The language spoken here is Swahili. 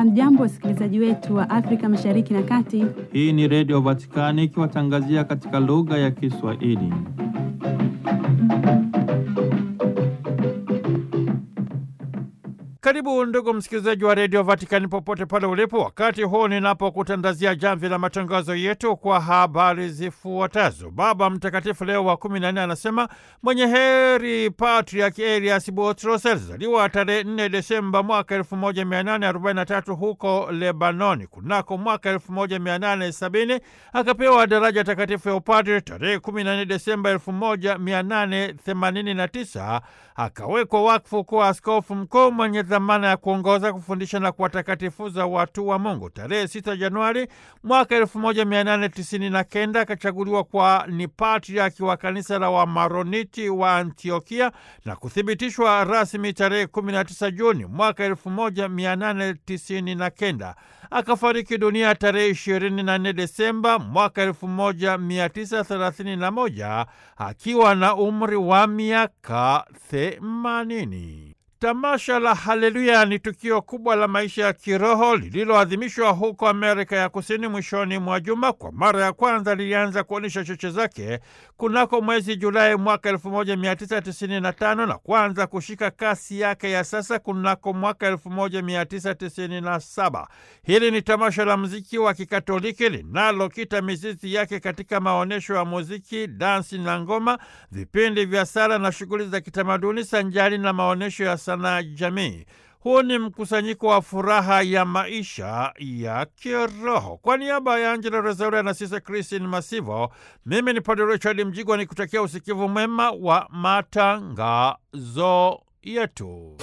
Hamjambo, wasikilizaji wetu wa Afrika Mashariki na Kati. Hii ni Redio Vatikani ikiwatangazia katika lugha ya Kiswahili. Karibu ndugu msikilizaji wa redio Vatikani popote pale ulipo, wakati huu ninapokutandazia jamvi la matangazo yetu kwa habari zifuatazo. Baba Mtakatifu Leo wa kumi na nne anasema mwenye heri Patriaki Elias Botros alizaliwa tarehe 4 Desemba mwaka 1843 huko Lebanoni. Kunako mwaka 1870 akapewa daraja takatifu ya upadre. Tarehe 14 Desemba 1889 akawekwa wakfu kuwa askofu mkuu mwenye dhamana ya kuongoza, kufundisha na kuwatakatifuza watu wa Mungu. Tarehe 6 Januari mwaka 1899 akachaguliwa kwa ni patriaki wa kanisa la Wamaroniti wa Antiokia na kuthibitishwa rasmi tarehe 19 Juni mwaka 1899. Akafariki dunia tarehe 24 Desemba mwaka 1931 akiwa na umri wa miaka 80. Tamasha la Haleluya ni tukio kubwa la maisha ya kiroho lililoadhimishwa huko Amerika ya Kusini mwishoni mwa juma. Kwa mara ya kwanza lilianza kuonyesha cheche zake kunako mwezi Julai mwaka 1995 na kuanza kushika kasi yake ya sasa kunako mwaka 1997. Hili ni tamasha la muziki wa Kikatoliki linalokita mizizi yake katika maonyesho ya muziki, dansi na ngoma, vipindi vya sala na shughuli za kitamaduni sanjari na maonyesho ya sanaa jamii. Huu ni mkusanyiko wa furaha ya maisha ya kiroho. Kwa niaba ya Angela Rezaura na Sisa Kristin Masivo, mimi ni Padre Richard Mjigwa ni kutakia usikivu mwema wa matangazo yetu.